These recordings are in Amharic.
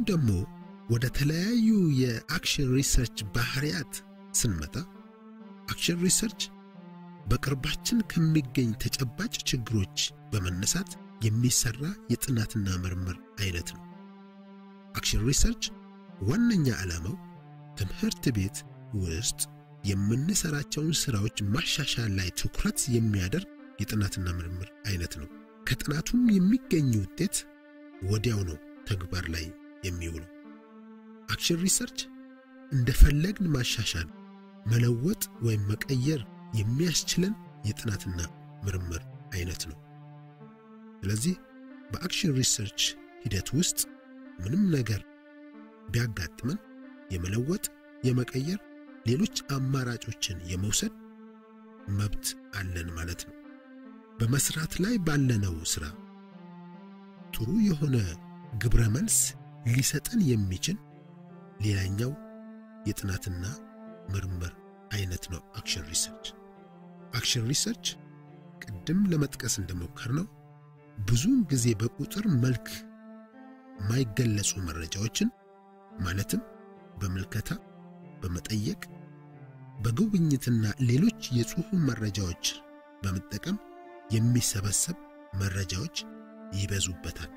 ደግሞ ወደ ተለያዩ የአክሽን ሪሰርች ባህሪያት ስንመጣ አክሽን ሪሰርች በቅርባችን ከሚገኝ ተጨባጭ ችግሮች በመነሳት የሚሰራ የጥናትና ምርምር አይነት ነው። አክሽን ሪሰርች ዋነኛ ዓላማው ትምህርት ቤት ውስጥ የምንሰራቸውን ስራዎች ማሻሻል ላይ ትኩረት የሚያደርግ የጥናትና ምርምር አይነት ነው። ከጥናቱም የሚገኝ ውጤት ወዲያው ነው ተግባር ላይ የሚውለው። አክሽን ሪሰርች እንደፈለግን ማሻሻል፣ መለወጥ ወይም መቀየር የሚያስችለን የጥናትና ምርምር አይነት ነው። ስለዚህ በአክሽን ሪሰርች ሂደት ውስጥ ምንም ነገር ቢያጋጥመን የመለወጥ፣ የመቀየር፣ ሌሎች አማራጮችን የመውሰድ መብት አለን ማለት ነው። በመስራት ላይ ባለነው ስራ ጥሩ የሆነ ግብረ መልስ ሊሰጠን የሚችል ሌላኛው የጥናትና ምርምር አይነት ነው አክሽን ሪሰርች። አክሽን ሪሰርች ቅድም ለመጥቀስ እንደሞከርነው ብዙውን ጊዜ በቁጥር መልክ የማይገለጹ መረጃዎችን ማለትም በምልከታ፣ በመጠየቅ፣ በጉብኝትና ሌሎች የጽሑፍ መረጃዎች በመጠቀም የሚሰበሰብ መረጃዎች ይበዙበታል።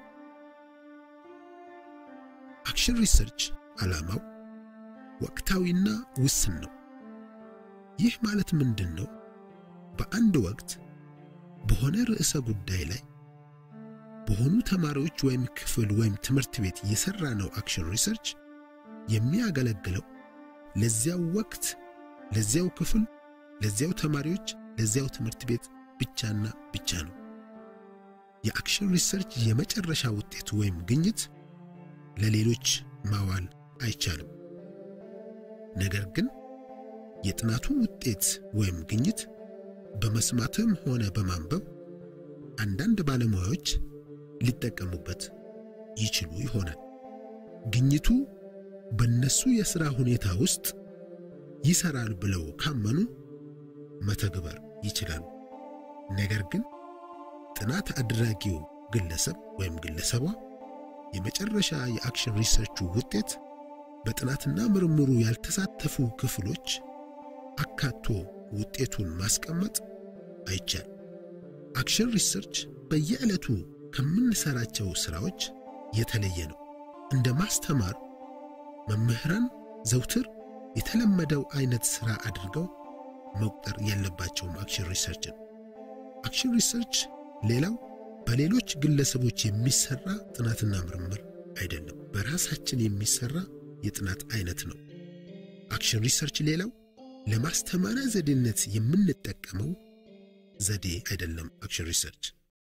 አክሽን ሪሰርች ዓላማው ወቅታዊና ውስን ነው። ይህ ማለት ምንድን ነው? በአንድ ወቅት በሆነ ርዕሰ ጉዳይ ላይ በሆኑ ተማሪዎች ወይም ክፍል ወይም ትምህርት ቤት የሰራ ነው አክሽን ሪሰርች የሚያገለግለው ለዚያው ወቅት፣ ለዚያው ክፍል፣ ለዚያው ተማሪዎች፣ ለዚያው ትምህርት ቤት ብቻና ብቻ ነው። የአክሽን ሪሰርች የመጨረሻ ውጤት ወይም ግኝት ለሌሎች ማዋል አይቻልም። ነገር ግን የጥናቱ ውጤት ወይም ግኝት በመስማትም ሆነ በማንበብ አንዳንድ ባለሙያዎች ሊጠቀሙበት ይችሉ ይሆናል። ግኝቱ በእነሱ የሥራ ሁኔታ ውስጥ ይሰራል ብለው ካመኑ መተግበር ይችላሉ። ነገር ግን ጥናት አድራጊው ግለሰብ ወይም ግለሰቧ የመጨረሻ የአክሽን ሪሰርቹ ውጤት በጥናትና ምርምሩ ያልተሳተፉ ክፍሎች አካቶ ውጤቱን ማስቀመጥ አይቻል። አክሽን ሪሰርች በየዕለቱ ከምንሰራቸው ሥራዎች የተለየ ነው። እንደ ማስተማር መምህራን ዘውትር የተለመደው አይነት ሥራ አድርገው መቁጠር የለባቸውም። አክሽን ሪሰርችን አክሽን ሪሰርች ሌላው በሌሎች ግለሰቦች የሚሰራ ጥናትና ምርምር አይደለም፣ በራሳችን የሚሰራ የጥናት አይነት ነው። አክሽን ሪሰርች ሌላው ለማስተማሪያ ዘዴነት የምንጠቀመው ዘዴ አይደለም። አክሽን ሪሰርች